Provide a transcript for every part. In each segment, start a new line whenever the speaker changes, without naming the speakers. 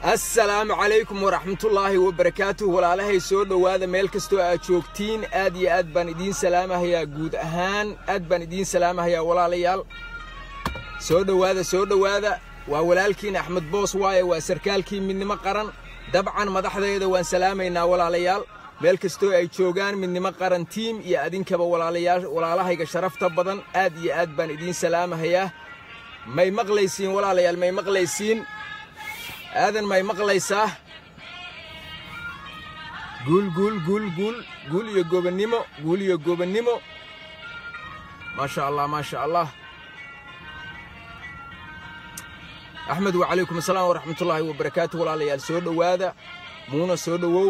assalaamu calaykum waraxmatullaahi wabarakaatuh walaalahay soo dhowaada meel kastoo aad joogtiin aad iyo aad baan idiin salaamahayaa guud ahaan aad baan idiin salaamahayaa walaalayaal soo dhowaada soo dhowaada waa walaalkiin axmed boos waaye waa sarkaalkii midnimo qaran dabcan madaxdeeda waan salaamaynaa walaalayaal meel kastoo ay joogaan midnimo qaran tiim iyo adinkaba walaalahayga sharafta badan aad iyo aad baan idiin salaamahayaa may maqlaysiin walaalayaal may maqlaysiin aadan may maqlaysaa guul guul guul guul guul iyo gobannimo guul iyo gobannimo maasha allah maasha allah axmed wacalaykum asalaam waraxmatullaahi wabarakaatu walaalayaal soo dhowaada muuna soo dhowow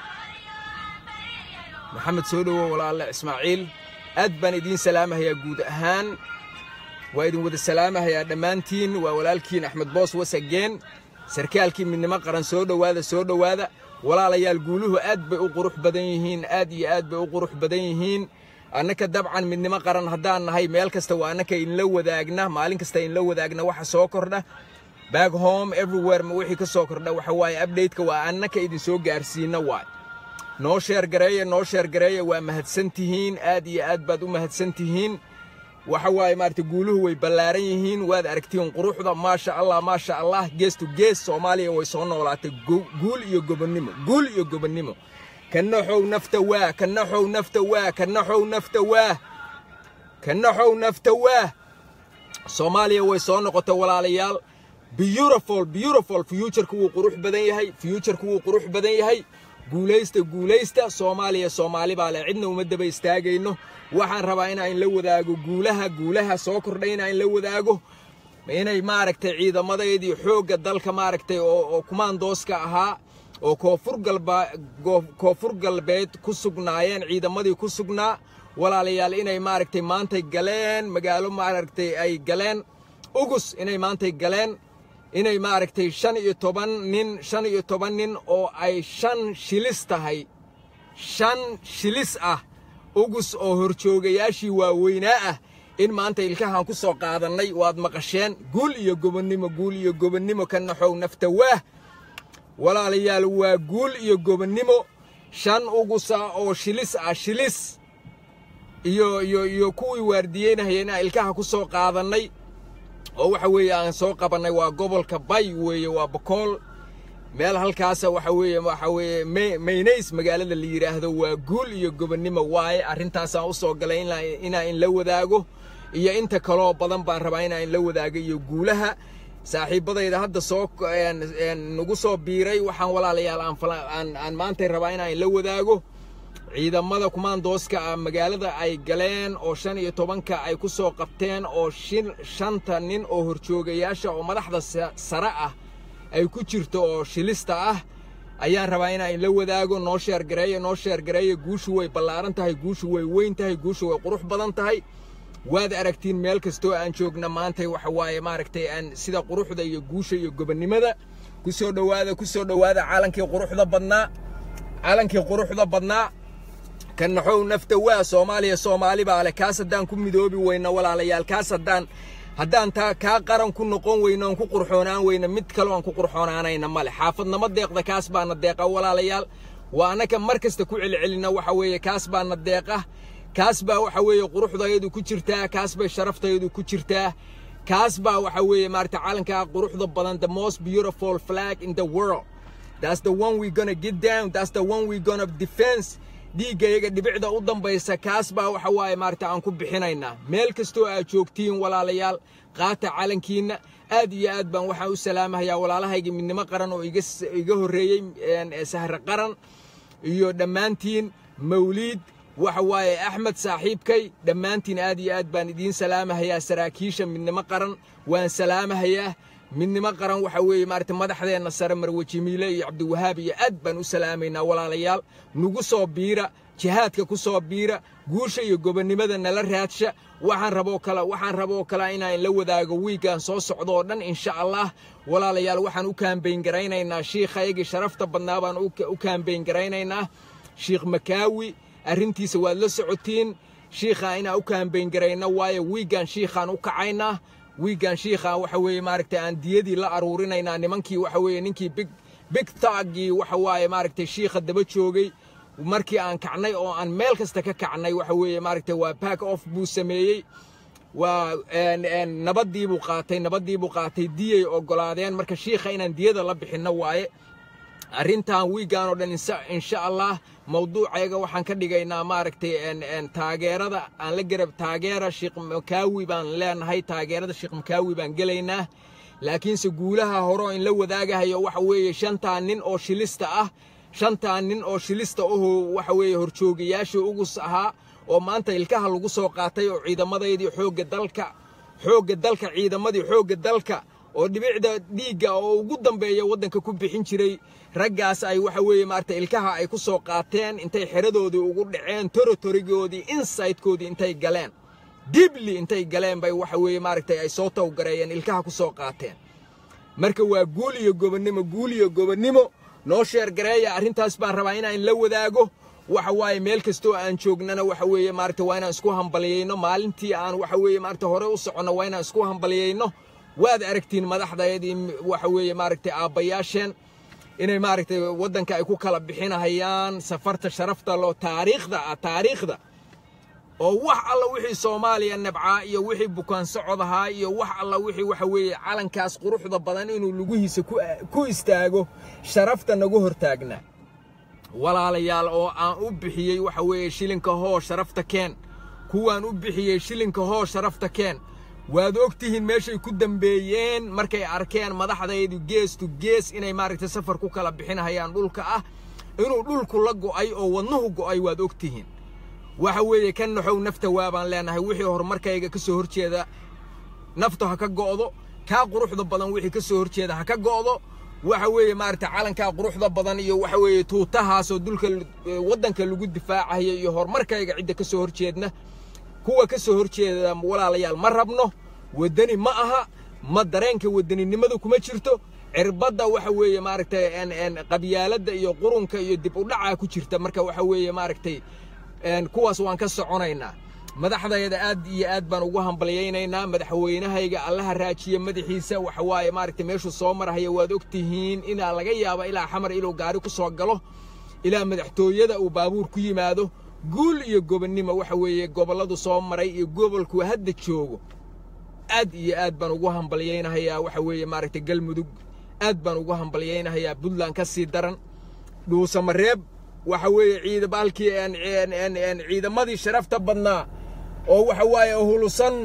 maxamed soo dhowow walaale ismaaciil aad baan idiin salaamahayaa guud ahaan waa idin wada salaamahayaa dhammaantiin waa walaalkiin axmed boos wasageen sarkaalkii midnimo qaran soo dhowaada soo dhowaada walaalayaal guuluhu aad bay u qurux badan yihiin aad iyo aad bay u qurux badan yihiin annaka dabcan midnimo qaran haddaan nahay meel kasta waa annaka inla wadaagna maalin kasta inla wadaagna waxa soo kordha back home everywhere ma wixii ka soo kordha waxa waaye update-ka waa annaka idin soo gaarsiinna waay noo sheer gareeya noo sheer gareeya waa mahadsan tihiin aad iyo aad baad u mahadsan tihiin waxa waaye maaragtay guuluhu way ballaaran yihiin waad aragtiin quruxda maasha allah maasha allah gees to gees soomaaliya way soo noolaatay guul iyo gobonnimo guul iyo gobonnimo kanaxow nafta waa kanaxow nafta waa kanaxow nafta waa kanaxow nafta waa soomaaliya way soo noqotay walaalayaal beautiful beautiful futureka wuu qurux badan yahay futureka wuu qurux badan yahay guulaysta guulaysta soomaaliya soomaali baa leh cidna uma daba istaagayno waxaan rabaa inaan la wadaago guulaha guulaha soo kordhay inaan la wadaago inay maaragtay ciidamadeedii xoogga dalka maaragtay oo kumaandooska ahaa oo koonfur galbeed ku sugnaayeen ciidamadii ku sugnaa walaalayaal inay maaragtay maantay galeen magaalo maaragtay ay galeen ugus inay maantay galeen inay maaragtay shan iyo toban nin shan iyo toban nin oo ay shan shilis tahay shan shilis ah ugus oo horjoogayaashii waaweynaa ah in maanta ilkahaan ku soo qaadannay waad maqasheen guul iyo gobonnimo guul iyo gobonnimo ka naxow nafta waah walaalayaal waa guul iyo gobonnimo shan ugusa oo shilis ah shilis iyo iyo iyo kuwii waardiyeynahaya inaan ilkaha ku soo qaadannay oo waxa weeye aan soo qabannay waa gobolka bay weeye waa bokool meel halkaasa waxa weeye waxa weeye maynays magaalada la yidhaahdo waa guul iyo gobonnimo waaye arrintaasaan u soo galay inaan in la wadaago iyo inta kaloo badan baan rabaa inaan in la wadaago iyo guulaha saaxiibbadayda hadda soo nagu soo biiray waxaan walaalayaal aan aan maantay rabaa inaan in la wadaago ciidamada kumaandooska ah magaalada ay galeen oo shan iyo tobanka ay ku soo qabteen oo shanta nin oo horjoogayaasha oo madaxda sare ah ay ku jirto oo shilista ah ayaan rabaa inaan la wadaago noo sheergareeya noo sheergareeya guushu way ballaaran tahay guushu way weyn tahay guushu way qurux badan tahay waad aragtiin meel kastoo aan joogna maantay waxa waaye maaragtay aan sida quruxda iyo guusha iyo gobonnimada ku soo dhowaada ku soo dhowaada caalankii quruxda badnaa caalankii quruxda badnaa ka naxow nafta waa soomaaliya soomaali baa leh kaas haddaan ku midoobi weyna walaalayaal kaas haddaan haddaan taa kaa qaran ku noqon weyno aan ku qurxoonaan weyna mid kaloo aan ku qurxoonaanayna male xaafadnama deeqda kaas baana deeqa walaalayaal waa annaka mar kasta ku celcelina waxa weeye kaas baana deeqa kaas baa waxa weeye quruxdayadu ku jirtaa kaas bay sharaftayadu ku jirtaa kaas baa waxa weeye maarata calankaa quruxda badan the most beautiful flag in the world that's the one we gonna get down that's the one we gonna defense dhiiggayaga dhibicda u dambaysa kaas baa waxa waaye maarata aan ku bixinaynaa meel kastoo aad joogtiin walaalayaal qaata calankiinna aad iyo aad baan waxaan u salaamahayaa walaalahayga midnimo qaran oo iga horreeyey sahre qaran iyo dhammaantiin mawliid waxa waaye axmed saaxiibkay dhammaantiin aad iyo aad baan idiin salaamahayaa saraakiisha midnimo qaran waan salaamahayaa midnimo qaran waxa weeye maarata madaxdeenna sare marwe jimiile iyo cabdiwahaab iyo aad baan u salaamaynaa walaalayaal nugu soo biira jihaadka ku soo biira guusha iyo gobonnimada nala raadsha waxaan raboo kale waxaan raboo kale inaan la wadaago wiigaan soo socdo oo dhan insha allah walaalayaal waxaan u kaambayn garaynaynaa shiikhayagii sharafta badnaa baan u kaambayn garaynaynaa shiikh makaawi arrintiisa waad la socotiin shiikhaa inaan u kaambayn garayna waayo wiigaan shiikhaan u kacaynaa wiigan shiikha waxa weeye maaragtay aan diyadii la aruurinaynaa nimankii waxa weeye ninkii big big taggii waxa waaye maaragtay shiikha daba joogay markii aan kacnay oo aan meel kasta ka kacnay waxa weeye maaragtay waa back off buu sameeyey waa nabaddii buu qaatay nabaddii buu qaatay diyay oggolaadeen marka shiikha inaan diyada la bixinno waaye arrintan wiigaan oo dhan insha allah mawduucayga waxaan ka dhigaynaa maaragtay taageerada aan la garab taageera sheekh makaawi baan leenahay taageerada sheekh makaawi baan gelaynaa laakiinse guulaha hore oo in la wadaagahayo waxa weeye shantaa nin oo shilista ah shantaa nin oo shilista ahoo waxa weeye horjoogayaashii ugus ahaa oo maanta ilkaha lagu soo qaatay oo ciidamadaydii xoogga dalka xoogga dalka ciidamadii xoogga dalka oo dhibicda dhiigga oo ugu dambeeya waddanka ku bixin jiray raggaas ay waxa weeye maaragtay ilkaha ay ku soo qaateen intay xeradoodii ugu dhaceen torotorigoodii insightkoodii intay galeen dibli intay galeen bay waxa weeye maaragtay ay soo tawgareeyeen ilkaha ku soo qaateen marka waa guul iyo gobonnimo guul iyo gobonnimo noo sheergareeya arrintaas baan rabaa inaan la wadaago waxa waaye meel kastoo aan joognana waxa weeye maaragtay waa inaan isku hambaliyeyno maalintii aan waxa weeye maaragtay hore u soconno waa inaan isku hambaliyeyno waad aragtiin madaxdayadii waxa weeye maaragtay aabbayaasheen inay maaragtay waddanka ay ku kala bixinahayaan safarta sharafta loo taariikhda ah taariikhda oo wax alla wixii soomaaliya nabcaa iyo wixii bukaan socod ahaa iyo wax alla wixii waxa weeye calankaas quruxda badan inuu lugihiisa ku istaago sharafta nagu hortaagnaa walaalayaal oo aan u bixiyey waxa weeye shilinka hoo sharafta keen kuwaan u bixiyey shilinka hoo sharafta keen waad og tihiin meeshay ku dambeeyeen markay arkeen madaxdaydu gees tu gees inay maaragtay safar ku kala bixinahayaan dhulka ah inuu dhulku la go'ay oo wadnuhu go'ay waad og tihiin waxa weeye ka naxow nafta waabaan leenahay wixii horumarkayga ka soo horjeeda naftu ha ka go'do kaa quruxda badan wixii ka soo horjeeda ha ka go'do waxa weeye maaragtay calankaa quruxda badan iyo waxa weeye tuutahaasoo dulka waddanka lagu difaacayo iyo horumarkayga cidda ka soo horjeedna kuwa ka soo horjeeda walaalayaal ma rabno waddani ma aha ma dareenka waddaninimadu kuma jirto cirbadda waxa weeye maaragtay qabyaaladda iyo qurunka iyo dib u dhacaa ku jirta marka waxa weeye maaragtay kuwaas waan ka soconaynaa madaxdayada aad iyo aad baan ugu hambalyaynaynaa madaxweynahayga allaha raajiya madaxiisa waxa waaye maaragtay meeshuu soo marahaya waad og tihiin inaa laga yaaba ilaa xamar inuu gaari ku soo galo ilaa madaxtooyada uu baabuur ku yimaado guul iyo gobonnimo waxa weeye gobolladu soo maray iyo gobolku hadda joogo aad iyo aad baan ugu hambalyaynahayaa waxa weeye maaragtay galmudug aad baan ugu hambalyaynahayaa puntland ka sii daran dhuusamareeb waxa weeye ciidabaalkii ciidamadii sharafta badnaa oo waxa waaye uhulusan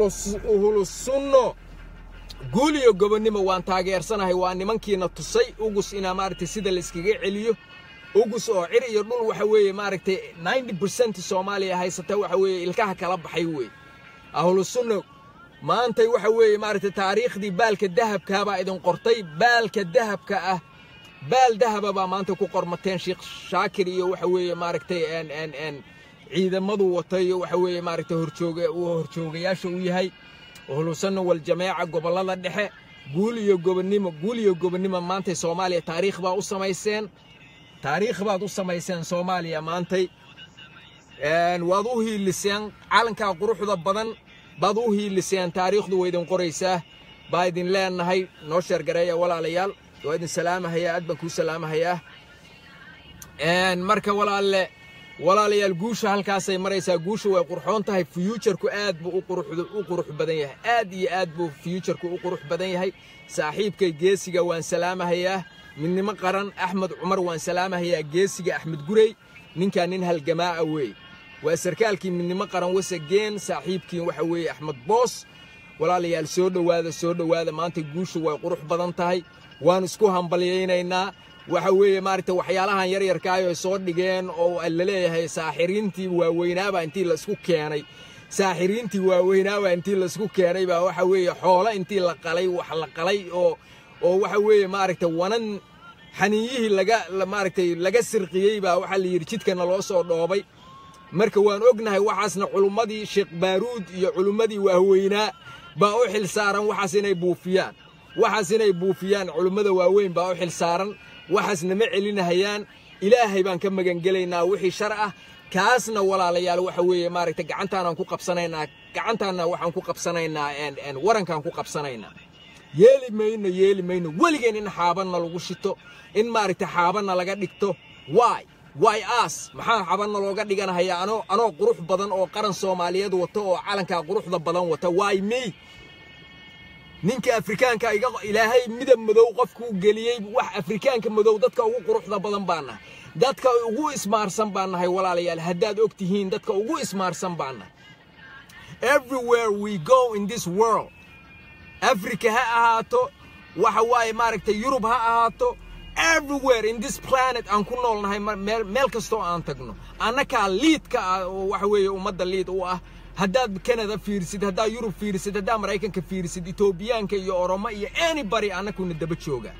uhulusunno guul iyo gobonnimo waan taageersanahay waa nimankiina tusay ugus inaa maaragtay sida la iskaga celiyo ugus oo cir iyo dhul waxa weeye maaragtay ninety percent soomaaliya haysata waxa weeye ilkaha kala baxay weeye ahlusunna maantay waxa weeye maaragtay taariikhdii baalka dahabkaabaa idin qortay baalka dahabka ah baal dahaba baa maanta ku qormateen sheekh shaakir iyo waxa weeye maaragtay ciidamadu watay iyo waxa weeye maaragtay horjooga uu horjoogayaasha u yahay uhlusanna waljameeca gobollada dhexe guul iyo gobonnimo guul iyo gobonnimo maantay soomaaliya taariikh baa u samayseen taariikh baad u samayseen soomaaliya maantay waad u hiiliseen calankaa quruxda badan baad u hiiliseen taariikhdu waa idin qoraysaa baa idin leenahay noo sheergareeya walaalayaal waa idin salaamahayaa aad baan kuu salaamahayaa marka walaalle walaalayaal guusha halkaasay maraysaa guusha way qurxoon tahay fyuujarku aad buu u qurux badan yahay aad iyo aad buu fyuujarku u qurux badan yahay saaxiibkay geesiga waan salaamahayaa midnimo qaran axmed cumar waan salaamahayaa geesiga axmed gurey ninkaa nin halgamaa'a weeye waa sarkaalkii midnimo qaran wasageen saaxiibkii waxa weeye axmed boos walaalayaal soo dhowaada soo dhowaada maanta guushu way qurux badan tahay waan isku hambalyaynaynaa waxa weeye maaragtay waxyaalahan yaryarkaayo ay soo dhigeen oo la leeyahay saaxiriintii waaweynaabaa intii laisku keenay saaxiriintii waaweynaabaa intii laisku keenay baa waxa weeye xoolo intii la qalay wax la qalay oo oo waxa weeye maaragtay wanan xaniiyihii laga maaragtay laga sirqiyey baa waxaa la yidhi jidkana loo soo dhoobay marka waan ognahay waxaasna culummadii sheekh baaruud iyo culummadii waaweynaa baa u xil saaran waxaas inay buufiyaan waxaas inay buufiyaan culummada waaweyn baa u xil saaran waxaasna ma celinahayaan ilaahay baan ka magangelaynaa wixii shar ah kaasna walaalayaal waxa weeye maaragtay gacantaanaan ku qabsanaynaa gacantaanna waxaan ku qabsanaynaa warankaan ku qabsanaynaa yeeli mayno yeeli mayno weligeen in xaabanna lagu shito in maaragtay xaabanna laga dhigto waay waay aas maxaa xabanna looga dhiganahayaa anoo anoo qurux badan oo qaran soomaaliyeed wata oo calankaa quruxda badan wata waay me ninka afrikaanka iga ilaahay midab madow qofkuu geliyey wax afrikaanka madow dadka ugu quruxda badan baan nahay dadka ugu ismaarsan baan nahay walaalayaal haddaad og tihiin dadka ugu ismaarsan baan nahay everywhere we go in this world africa ha ahaato waxa waaye maaragtay yurub ha ahaato everywhere in this planet aan ku noolnahay meel kastoo aan tagno annakaa liidka ah oo waxa weeye ummadda liid u ah haddaad canada fiirsid haddaad yurub fiirsid haddaad maraykanka fiirsid etoobiyaanka iyo oromo iyo anybody annakuna daba jooga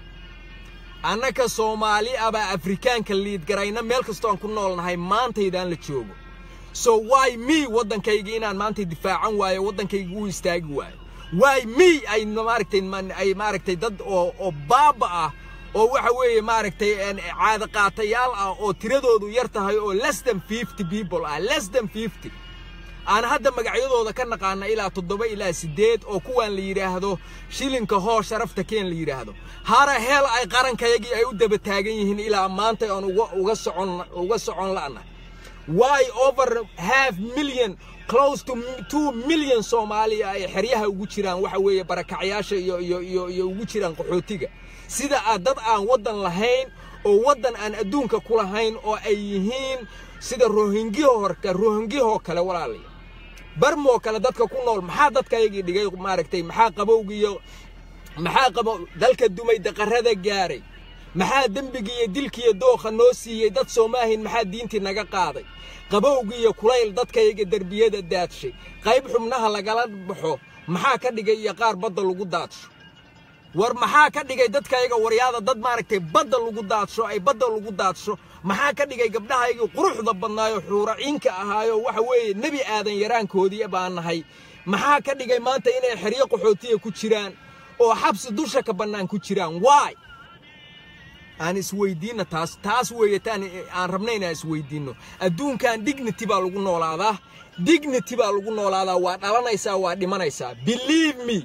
annaka soomaali abaa afrikaanka liid garayna meel kastoo aan ku noolnahay maantaydaan la joogo so why me waddankayga inaan maantay difaacan waayo waddankayga u istaagi waayo why me ay maaragtay ay maaragtay dad oo oo baaba ah oo waxa weeye maaragtay caada qaatayaal ah oo tiradoodu yar tahay oo less than fifty people ah less than fifty aan hadda magacyadooda ka naqaana ilaa toddoba ilaa siddeed oo kuwaan la yidhaahdo shilinka hoo sharafta keen la yidhaahdo hara heel ay qarankayagii ay u daba taagan yihiin ilaa maanta aan uga uga socon uga socon la'na why over half million close to two million soomaaliya ay xeryaha ugu jiraan waxa weeye barakacyaasha iyo iyo iyo iyo ugu jiraan qaxootiga sida aad dad aan waddan lahayn oo waddan aan adduunka ku lahayn oo ay yihiin sida rohingyaho horka rohingyahoo kale walaalaya barmoo kale dadka ku nool maxaa dadkayagii dhigay maaragtay maxaa qabowgiiyo maxaa qabo dalka dumay daqarada gaaray maxaa dembigiiyo dilkiiyo dookha noo siiyey dad soomaahin maxaa diintii naga qaaday qabowgiiyo kulayl dadkayaga derbiyada daadshay qayb xubnaha lagala baxo maxaa ka dhigay iyo qaar badda lagu daadsho war maxaa ka dhigay dadkayaga waryaada dad maaragtay badda lagu daadsho ay badda lagu daadsho maxaa ka dhigay gabdhahaygii quruxda badnaayo xuuraciinka ahaayo waxa weeye nebi aadan yaraankoodii baan nahay maxaa ka dhigay maanta inay xeryo qaxootiya ku jiraan oo xabsi dusha ka bannaan ku jiraan waay aan isweydiinna taas taas weeye taan aan rabna inaan isweydiinno adduunkan dignity baa lagu noolaadaa dignity baa lagu noolaadaa waa dhalanaysaa waa dhimanaysaa believe me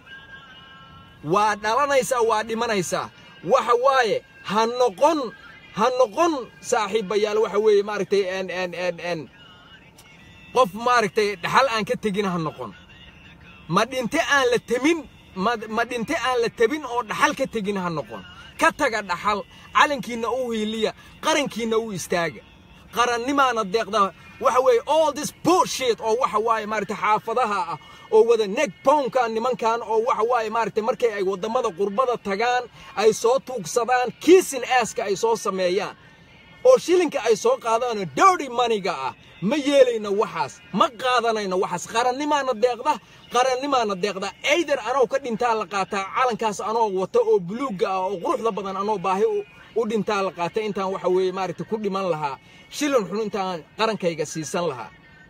waa dhalanaysaa waa dhimanaysaa waxa waaye ha noqon ha noqon saaxiibayaal waxa weeye maaragtay n n n n qof maaragtay dhaxal aan ka tegin ha noqon ma dhinte aan la temin ma ma dhinte aan la tebin oo dhaxal ka tegin ha noqon ka taga dhaxal calankiinna u hiiliya qarankiinna u istaaga qarannimaana deeqda waxa weeye all this bullshit oo waxa waaye maaragtay xaafadaha ah oo wada neck poundka nimankan oo waxa waaye maaragtay markay ay waddamada qurbada tagaan ay soo tuugsadaan kiisin aaska ay soo sameeyaan oo shilinka ay soo qaadaanoo dirty moneyga ah ma yeelayno waxaas ma qaadanayno waxaas qarannimaana deeqda qarannimaana deeqda ayder anoo ka dhintaa la qaataa calankaas anoo wata oo buluugga ah oo quruxda badan anoo baahi u dhintaa la qaata intaan waxa weeye maaragtay ku dhiman lahaa shilin xun intaan qarankayga siisan lahaa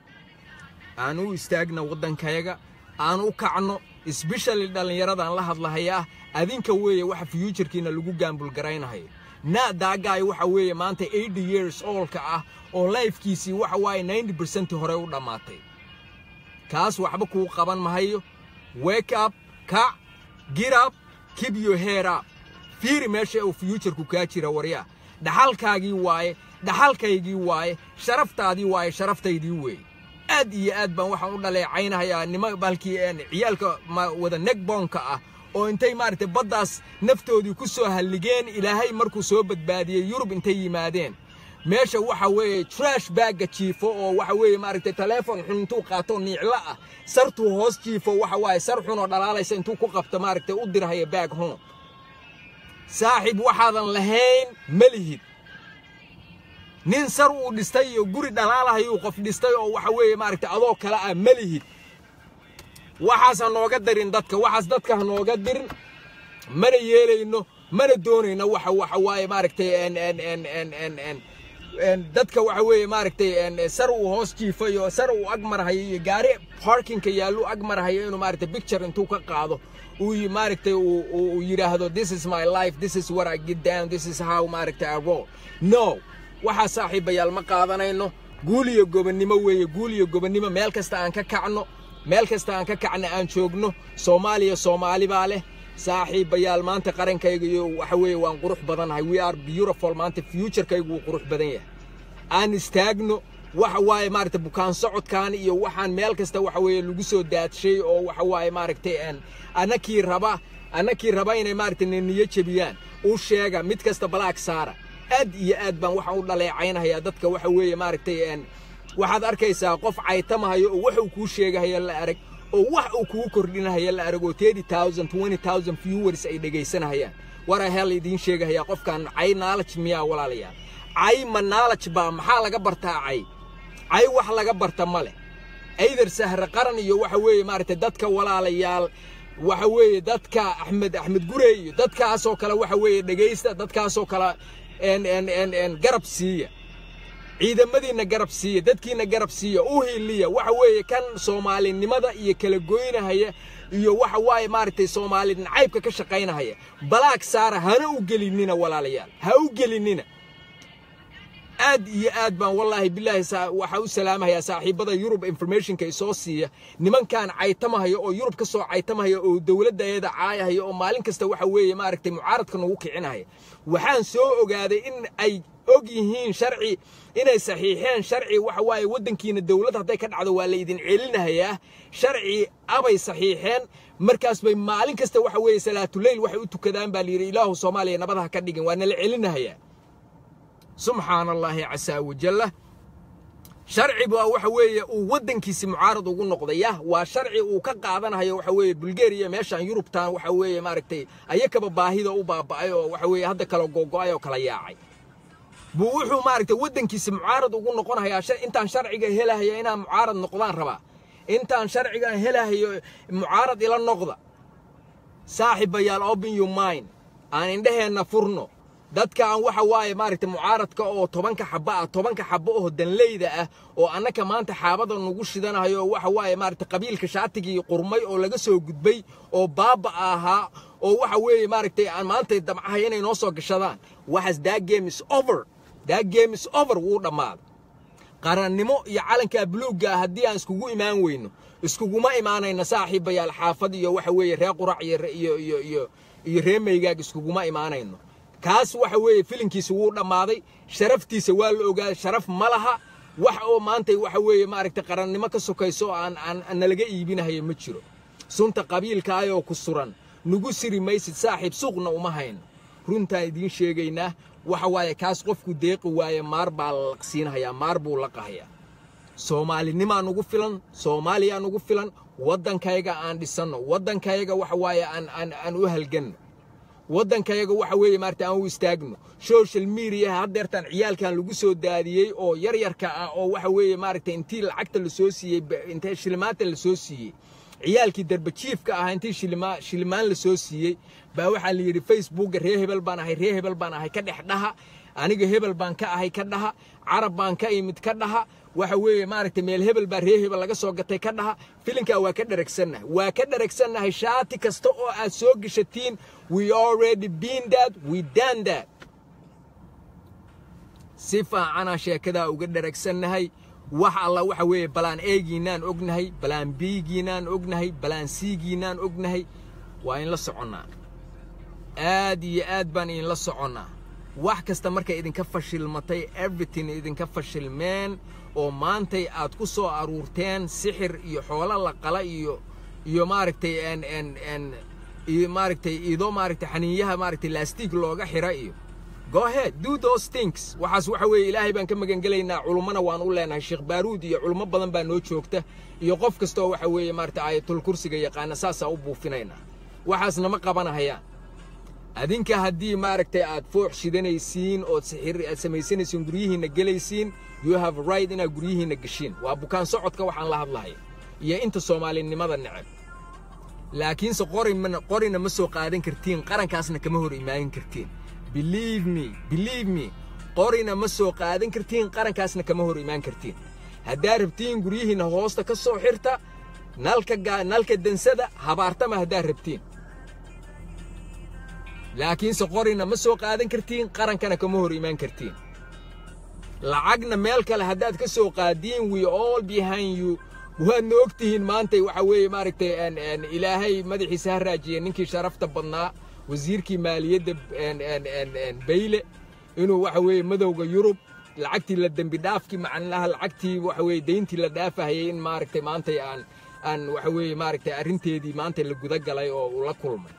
aan u istaagna waddankayaga aan u kacno sbeshali dhallinyaradan la hadlahayaa adinka weeye waxa fyuujarkiina lagu gaambulgaraynahayo na daagaay waxa weeye maanta eighty years oolka ah oo lifekiisii waxa waaye ninety percent hore u dhammaatay kaas waxba kuu qaban mahayo wake up kac get up keep your hair up fiiri meesha uu fyuujarku kaa jira waryaa dhaxalkaagii waaye dhaxalkaygii waaye sharaftaadii waaye sharaftaydii weeye aad iyo aad baan waxaan u dhaleecaynahayaa nima balkii ciyaalka wada negboonka ah oo intay maaragtay baddaas naftoodii ku soo halligeen ilaahay markuu soo badbaadiyey yurub intay yimaadeen meesha waxa weeye trash bagga jiifo oo waxa weeye maaragtay taleefon xun intuu qaato niiclo ah sartuu hoos jiifo waxa waaye sar xun oo dhalaalaysa intuu ku qabto maaragtay u dirhaya baag home saaxiib waxaadan lahayn ma lihid nin sar uu dhistay iyo guri dhalaalahayuu qof dhistay oo waxa weeye maaragtay adoo kale ah ma lihid waxaas ha nooga darin dadka waxaas dadka ha nooga dirin mana yeelayno mana doonayno waxa waxa waaye maaragtay dadka waxa weeye maaragtay sar uu hoos jiifayo sar uu ag marhayo iyo gaari parkinka yaallu ag marhayo inuu maaragtay picture intuu ka qaado uu maaragtay uu yidhaahdo this is my life this is what I get down this is how maaragtay I roll no waxaa saaxiibayaal ma qaadanayno guul iyo gobonnimo weeye guul iyo gobonnimo meel kasta aan ka kacno meel kasta aan ka kacna aan joogno soomaaliya soomaali baa leh saaxiibayaal maanta qarankayga iyo waxa weeye waan qurux badannahay we are beautiful maanta futurekaygu wuu qurux badan yahay aan istaagno waxa waaye maaragtay bukaan socodkan iyo waxaan meel kasta waxa weeye lagu soo daadshay oo waxa waaye maaragtay annakii raba annakii raba inay maaragtay niyo jebiyaan u sheega mid kasta balaag saara aad iyo aad baan waxaan u dhaleecaynahayaa dadka waxa weeye maaragtay waxaad arkaysaa qof caytamahayo oo wax uu kuu sheegahaya la arag oo wax uu kugu kordhinahaya la arag oo thirty thousand twenty thousand viewers ay dhegaysanahayaan wara hel idiin sheegahayaa qofkan cay knowledge miyaa walaalayaal cay ma knowledge baa maxaa laga bartaa cay cay wax laga barta ma leh ayder sahre qaran iyo waxa weeye maaragtay dadka walaalayaal waxa weeye dadka axmed axmed gurey iyo dadkaasoo kale waxa weeye dhegaysta dadkaasoo kale garab siiya ciidamadiinna garab siiya dadkiinna garab siiya u hiliya waxa weeye kan soomaalinimada iyo kala goynahaya iyo waxa waaye maaragtay soomaali nacaybka ka shaqaynahaya balaag saara hana u gelinina walaalayaal ha u gelinina aad iyo aad baan wallaahi bilaahi waxaa u salaamahayaa saaxiibada yurub informationka isoo siiya nimankan caytamahaya oo yurub ka soo caytamahaya oo dowladda ayada caayahaya oo maalin kasta waxa weeye maaragtay mucaaradka nagu kicinahaya waxaan soo ogaaday in ay og yihiin sharci inay saxiixeen sharci waxa waaye waddankiina dowlad hadday ka dhacdo waa la idin celinahayaa sharci abay saxiixeen markaas bay maalin kasta waxa weeye salaatuleyl waxay u tukadaan baa layidhi ilaahu soomaaliya nabadaha ka dhigin waa nala celinahayaa subxaana allaahi casaa wajalla sharci baa waxa weeye uu waddankiisi mucaarad ugu noqday yah waa sharci uu ka qaadanayo waxa weeye bulgariya meeshaan yurubtan waxa weeye maaragtay ayakaba baahida u baaba'ay oo waxa weeye hadda kala googo'ay oo kala yaacay buu wuxuu maaragtay waddankiisi mucaarad ugu noqonayaa intaan sharciga helahaya inaan mucaarad noqdaan rabaa intaan sharcigan helahayo mucaarad ila noqda saaxiibayaal open your mind aan indhaheenna furno dadkaan waxa waaye maaragtay mucaaradka oo tobanka xabba ah tobanka xabbo oo danleyda ah oo annaka maanta xaabada nagu shidanayo oo waxa waaye maaragtay qabiilka shaatigii qurmay oo laga soo gudbay oo baaba ahaa oo waxa weeye maaragtay aan maanta damcahay inay noo soo gashadaan waxaas that game is over that game is over wuu dhammaaday qarannimo iyo calankaa buluugga ah haddii aan iskugu imaan weyno iskuguma imaanayna saaxiibayaal xaafad iyo waxa weeye ree qurac iyo iyo iyo iyo iyo ree maygaag iskuguma imaanayno kaas waxa weeye filinkiisa wuu dhammaaday sharaftiisa waa la ogaa sharaf ma laha wax oo maanta waxa weeye maaragtay qarannimo ka sokayso oo aan aan nalaga iibinahayo ma jiro sunta qabiilkaayoo ku suran nugu siri maysid saaxiib suuqna uma hayno runtaan idiin sheegaynaa waxa waaye kaas qofku deeqi waaye maar baa la laqsiinahayaa maar buu laqahayaa soomaalinimaa nugu filan soomaaliyaa nugu filan waddankayga aan dhisanno waddankayga waxa waaye aan aan aan u halganno waddankayaga waxa weeye maarata aan u istaagno social media haddeertaan ciyaalkan lagu soo daadiyey oo yaryarka ah oo waxa weeye maaragtay intii lacagta la soo siiyey intee shilimaanta la soo siiyey ciyaalkii darbajiifka ahaa intii shilima shilimaan la soo siiyey baa waxaa la yidhi facebookga ree hebel baan ahay ree hebel baan ahay ka dhex dhaha aniga hebel baan ka ahay ka dhaha carab baan ka imid ka dhaha waxa weeye maaragtay meel hebel baa ree hebel laga soo gatay ka dhaha filinkaa waa ka dharagsannahay waa ka dharagsannahay shaati kasta oo aad soo geshatiin we already been that we done that si faacanaa sheekadaa uga dharagsannahay wax alla waxa weeye balaan eegiinaan ognahay balaan biigiinaan ognahay balaan siigiinaan ognahay waa in la soconnaa aad iyo aad baan idinla soconnaa wax kasta markay idinka fashilmatay everything idinka fashilmeen oo maantay aad ku soo aruurteen sixir iyo xoolo la qala iyo iyo maaragtay n n n iyo maaragtay idoo maaragtay xaniinyaha maaragtay laastig looga xira iyo go ahead do those things waxaas waxa weeye ilaahay baan ka magangelaynaa culummana waan u leenahay sheekh baaruud iyo culummo badan baa noo joogta iyo qof kastoo waxa weeye maaragtay aayatul kursiga yaqaana saasaa u buufinaynaa waxaasna ma qabanahayaan adinka haddii maaragtay aad foox shidanaysiin ood sixir aad samaysanaysiin guryihiinna gelaysiin you have a right inaad guryihiinna geshiin waa bukaan socodka waxaan la hadlahaya iyo inta soomaalinimada neceb laakiinse qorin qorina ma soo qaadan kartiin qarankaasna kama hor imaanin kartiin believe me believe me qorina ma soo qaadan kartiin qarankaasna kama hor imaan kartiin haddaad rabtiin guryihiinna hoosta ka soo xirta nalka nalka dansada habaartama haddaad rabtiin laakiinse qorina ma soo qaadan kartiin qarankana kama hor imaan kartiin lacagna meel kale haddaad ka soo qaadiin we all behind you waadna og tihiin maantay waxa weeye maaragtay ilaahay madaxiisa ha raajiye ninkii sharafta badnaa wasiirkii maaliyadda bayle inuu waxa weeye madowga yurub lacagtii la dembi dhaafkii macnaha lacagtii waxa weeye deyntii la dhaafahayay in maaragtay maantay aan aan waxa weeye maaragtay arrinteedii maanta la guda galay oo uu la kulmay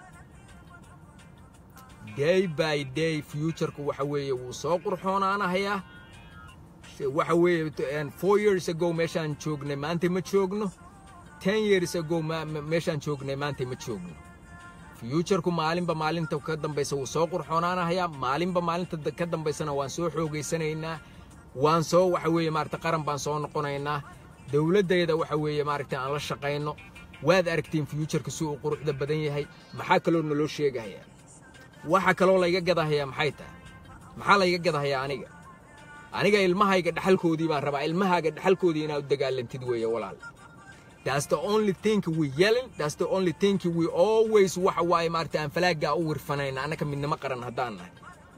day by day futureku waxa weeye wuu soo qurxoonaanahayaa waxa weeye four years ago meeshaan joognay maanta ma joogno ten years ago meeshaan joognay maanta ma joogno futureku maalinba maalinta ka dambaysa wuu soo qurxoonaanahayaa maalinba maalinta ka dambaysana waan soo xoogaysanaynaa waan soo waxa weeye maaragta qaran baan soo noqonaynaa dowladdeeda waxa weeye maaragtay aan la shaqayno waad aragtiin futureka si uu quruxda badan yahay maxaa kaloo naloo sheegahayaa waxa kaloo layga gadahayaa maxay tahay maxaa layga gadahayaa aniga aniga ilmahayga dhaxalkoodii baan rabaa ilmahaaga dhaxalkoodii inaad u dagaalantid weeye walaal That's the only thing we yelling. That's the only thing we always waxa waaye maaragtay aan falaaggaa u wirfanayna annaka midnimo qaran haddaan nahay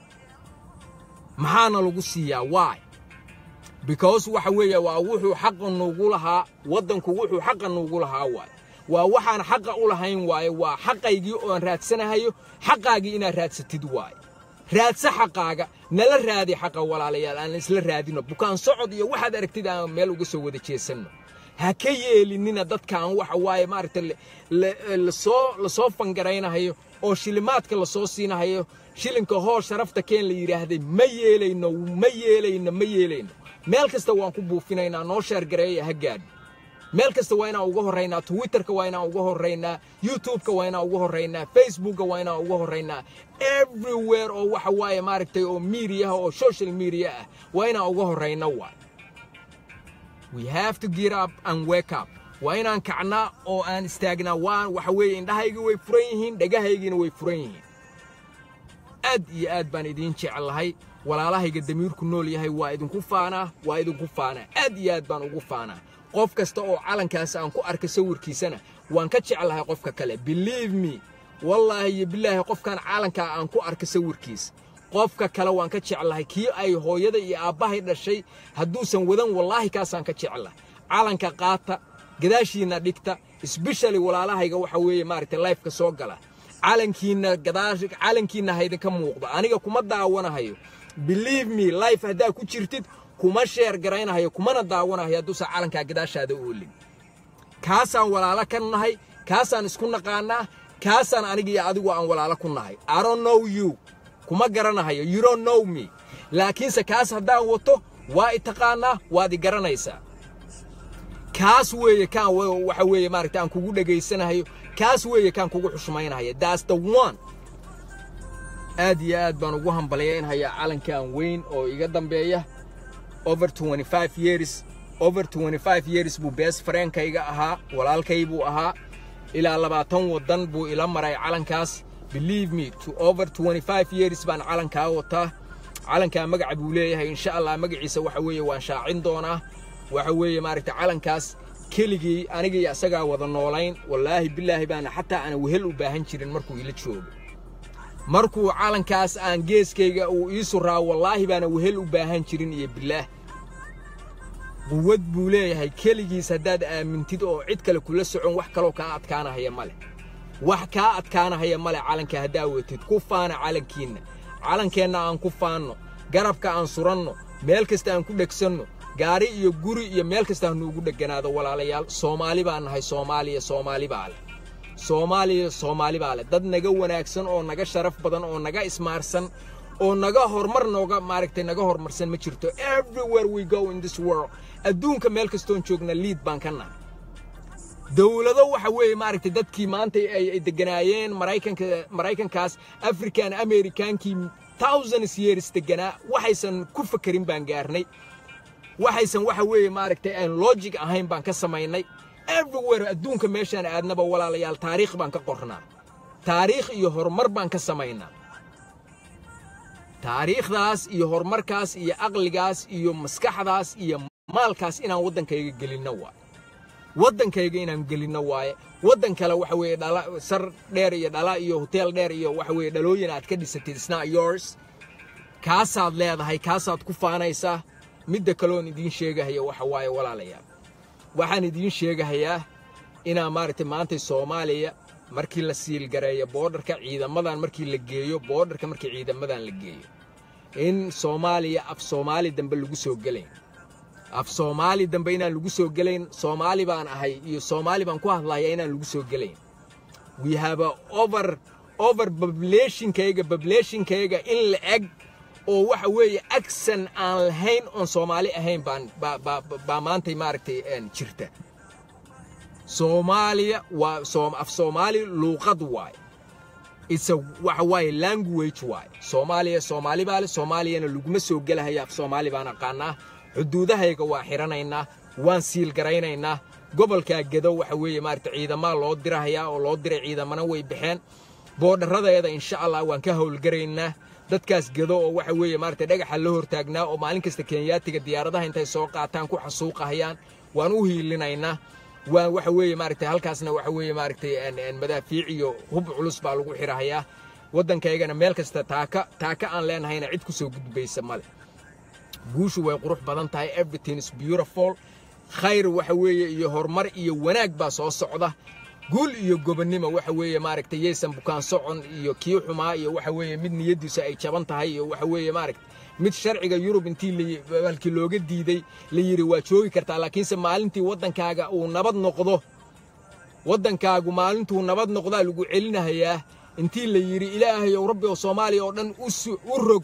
maxaana lagu siiyaa why because waxa weeye waa wuxuu xaqa nuugu lahaa waddanku wuxuu xaqa nuugu lahaa waaye waa waxaan xaqa u lahayn waaye waa xaqaygii oon raadsanahayo xaqaagii inaad raadsatid waaye raadsa xaqaaga nala raadi xaqa walaalayaal aan isla raadino bukaan socod iyo waxaad aragtid aan meel uga soo wada jeesanno ha ka yeelinina dadkaan waxa waaye maaragta lasoo lasoo fangaraynahayo oo shilimaadka lasoo siinahayo shilinka hoos sharafta keen la yidhaahday ma yeelayno ma yeelayno ma yeelayno meel kasta waan ku buufinaynaa noo sheergareeya ha gaadho meel kasta waa inaan uga horraynaa twitterka waa inaan uga horraynaa youtubeka waa inaan uga horraynaa facebooka waa inaan uga horraynaa everywhere oo waxa waaye maaragtay oo mediaha oo social media ah waa inaan uga horrayna waay we have to get up and wake up waa inaan kacnaa oo aan istaagnaa waan waxa weeye indhahayga way furan yihiin dhegahaygiina way furan yihiin aad iyo aad baan idiin jecelahay walaalahayga damiirku nool yahay waa idinku faanaa waa idinku faanaa aad iyo aad baan ugu faanaa qof kasta oo calankaas aan ku arka sawirkiisana waan ka jeclahay qofka kale believe me wallaahi iyo bilaahi qofkan calankaa aan ku arka sawirkiisa qofka kale waan ka jeclahay kii ay hooyada iyo aabbahay dhashay hadduusan wadan wallaahi kaasaan ka jeclahay calanka qaata gadaashiinna dhigta sbeshali walaalahayga waxa weeye maaragtay lifeka soo gala calankiinna gadaash calankiinna haydinka muuqdo aniga kuma daawanahayo believe me life haddaa ku jirtid kuma sheer garaynahayo kumana daawanahayo hadduusan calankaa gadaashaada oolin kaasaan walaalo ka nahay kaasaan isku naqaanaa kaasaan aniga iyo adigu aan walaalo ku nahay i don't know you kuma garanahayo you don't know me laakiinse kaas haddaan wato waa i taqaanaa waad i garanaysaa kaas weeye kaan waxa weeye maaragta aan kugu dhegaysanahayo kaas weeye kaan kugu xushmaynahaya that's the one aad iyo aad baan ugu hambalyaynhayaa calankan weyn oo iga dambeeya over 25 years over 25 years buu bees fareenkayga ahaa walaalkay buu ahaa ilaa labaatan waddan buu ila maray calankaas believe me to over 25 years baan calankaa wataa calankaa magaca buu leeyahay insha allah magaciisa waxa weeye waan shaacin doonaa waxa weeye maaragta calankaas keligii anigii asagaa wada noolayn wallaahi bilaahi baana xataa aan wehel u baahan jirin markuu ila joogo markuu calankaas aan geeskayga uu ii suraa wallaahi baana wehel u baahan jirin iyo bilaah quwad buu leeyahay keligiis haddaad aamintid oo cid kale kula socon wax kaloo kaa adkaanahaya ma leh wax kaa adkaanahaya ma leh calanka haddaa watid ku faana calankiinna calankeenna aan ku faanno garabka aan suranno meel kasta aan ku dhegsanno gaari iyo guri iyo meel kasta hanuugu dheganaado walaalayaal soomaali baan nahay soomaaliya soomaali baa leh soomaaliya soomaali baa leh dad naga wanaagsan oo naga sharaf badan oo naga ismaarsan oo naga horumar nooga maaragtay naga horumarsan ma jirto everywhere we go in this world adduunka meel kastoon joogna liid baan ka nahay dowlado waxa weeye maaragtay dadkii maanta ay deganaayeen maraykanka maraykankaas african amerikaankii thousands years deganaa waxaysan ku fakerin baan gaarnay waxaysan waxa weeye maaragtay aan logic ahayn baan ka samaynay everywhere adduunka meeshaan aadnaba walaalayaal taariikh baan ka qornaa taariikh iyo horumar baan ka samaynaa taariikhdaas iyo horumarkaas iyo aqligaas iyo maskaxdaas iyo maalkaas inaan waddankayga gelinno waaye waddankayga inaan gelinno waaye waddan kale waxa weeye dhala sar dheer iyo dhala iyo hoteel dheer iyo waxa weeye dhalooyin aad ka dhisatid isna yours kaasaad leedahay kaasaad ku faanaysaa midda kaloon idiin sheegahaya waxa waaye walaalayaal waxaan idiin sheegahayaa inaa maaragtay maanta soomaaliya markii la siilgareeyo boodharka ciidamadan markii la geeyo boodharka markii ciidamadan la geeyo in soomaaliya af soomaali dambe lagu soo gelayn af soomaali dambe inaan lagu soo gelayn soomaali baan ahay iyo soomaali baan ku hadlaya inaan lagu soo gelayn we have a over over populationkayga populationkayga in la eg oo waxa weeye agsan aan lahayn oon soomaali ahayn baan baa maantay maaragtay jirta soomaaliya waa af soomaali luuqad waaye isa waxa waaye language waaye soomaaliya soomaali baa le soomaaliyana laguma soo gelahaya af soomaali baan aqaanaa xuduudahayga waa xidhanaynaa waan siilgaraynaynaa gobolkaa gedo waxa weeye maaragta ciidamaa loo dirahayaa oo loo diray ciidamana way baxeen boodharradeeda insha allah waan ka howlgaraynaa dadkaas gedo oo waxa weeye maaragta dhagaxa la hortaagnaa oo maalin kasta kenyaatiga diyaaradaha intay soo qaataan ku xasuuqahayaan waan u hiilinaynaa waan waxa weeye maaragtay halkaasna waxa weeye maaragtay madaafiic iyo hub culus baa lagu xidhahayaa waddankaygana meel kasta taaka taaka aan leenahayna cid ku soo gudbaysa male guushu way qurux badan tahay everything is beautiful khayr waxa weeye iyo horumar iyo wanaag baa soo socda guul iyo gobonnimo waxa weeye maaragtay yaysan bukaan socon iyo kii xumaa iyo waxa weeye mid niyaddiisu ay jaban tahay iyo waxa weeye maaragtay mid sharciga yurub intii halkii looga diiday la yidhi waa joogi kartaa laakiinse maalintii waddankaaga uu nabad noqdo waddankaagu maalintuu nabad noqdaa lagu celinahayaa intii la yidhi ilaahayow rabbi oo soomaaliya oo dhan u rog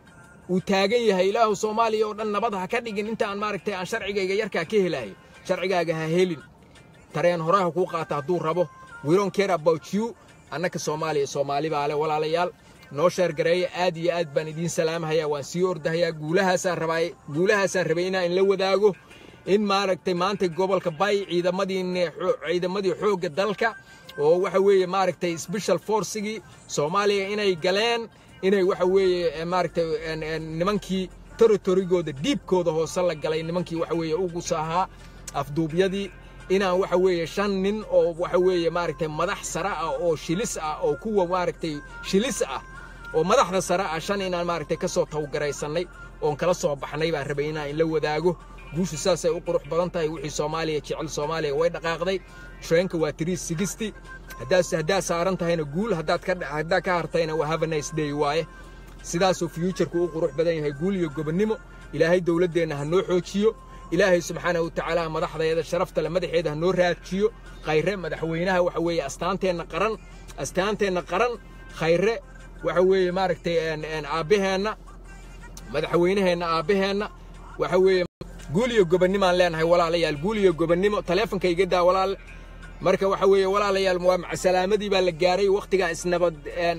uu taagan yahay ilaahu soomaaliya oo dhan nabad ha ka dhigin intaan maaragtay aan sharcigayga yarkaa ka helayo sharcigaaga ha helin tareen horaha kuu qaata hadduu rabo we don't care about you annaka soomaaliya soomaali baa le walaalayaal noo sheergareeya aad iyo aad baan idiin salaamahayaa waan sii ordahayaa guulahaasaan rabaa guulahaasaan rabay inaan inla wadaago in maaragtay maanta gobolka bay ciidamadii ciidamadii xoogga dalka oo waxa weeye maaragtay special forcigii soomaaliya inay galeen inay waxa weeye maaragtay nimankii territorygooda dhiibkooda hoose la galay nimankii waxa weeye ugus ahaa afduubyadii inaan waxa weeye shan nin oo waxa weeye maaragtay madax sare ah oo shilis ah oo kuwa maaragtay shilis ah oo madaxda sare ah shan inaan maaragtay ka soo tawgaraysannay oon kala soo baxnay baan rabay inaan inla wadaago guushu saasay u qurux badan tahay wixii soomaaliya jecel soomaaliya way dhaqaaqday treenka waa tiri sigisti haddaad haddaad saaran tahayna guul haddaad ka haddaad ka hartayna waa have a nice day waaye sidaasuu fuuturku u qurux badan yahay guul iyo gobonnimo ilaahay dowladdeenna ha noo xoojiyo ilaahay subxaanahu watacaala madaxdeeda sharafta le madaxeeda ha noo raajiyo khayre madaxweynaha waxa weeye astaanteenna qaran astaanteenna qaran khayre waxa weeye maaragtay aabbaheenna madaxweynaheenna aabbaheenna waxa weeye guul iyo gobonnimaan leenahay walaalayaal guul iyo gobonnimo taleefonka iga daa walaal marka waxa weeye walaalayaal waa macasalaamadii baa la gaaray wakhtigaan isnabad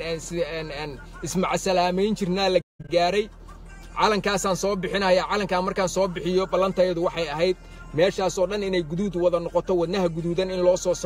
ismacasalaameyn jirnaa la gaaray calankaasaan soo bixinaya calankaa markaan soo bixiyo ballantayadu waxay ahayd meeshaasoo dhan inay guduud wada noqoto wadnaha guduudan in loo soo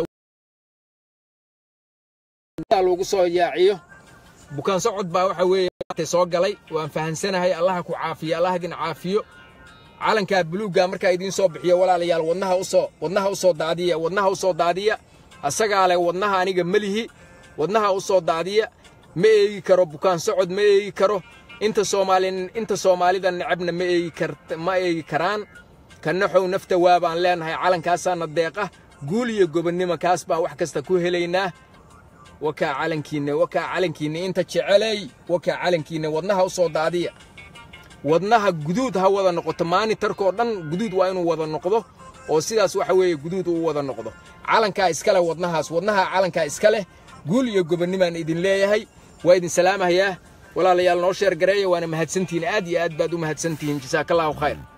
lagu soo yaaciyo bukaan socod baa waxa weeye soo galay waan fahansanahay allaha ku caafiyo allah idin caafiyo calankaa buluugga markaa idiin soo bixiyo walaalayaal wadnaha usoo wadnaha u soo daadiya wadnaha u soo daadiya asagaa leh wadnaha aniga melihi wadnaha u soo daadiya ma eegi karo bukaan socod ma eegi karo inta soomaali inta soomaalida necabna ma eegi kar ma eegi karaan kanaxow nafta waa baan leenahay calankaasaana deeqa guul iyo gobonnimo kaas baa wax kasta ku helaynaa wakaa calankiinna wakaa calankiinna inta jecelay wakaa calankiinna wadnaha u soo daadiya wadnaha guduud ha wada noqoto maanitarkoo dhan guduud waa inuu wada noqdo oo sidaas waxa weeye guduud uu wada noqdo calankaa iska leh wadnahaas wadnaha calankaa iska leh guul iyo gobonnimaan idin leeyahay waa idin salaamahayaa walaalayaal noo sheer gareeya waana mahadsantihiin aad iyo aad baad u mahadsantihiin jasaakallaahu khayr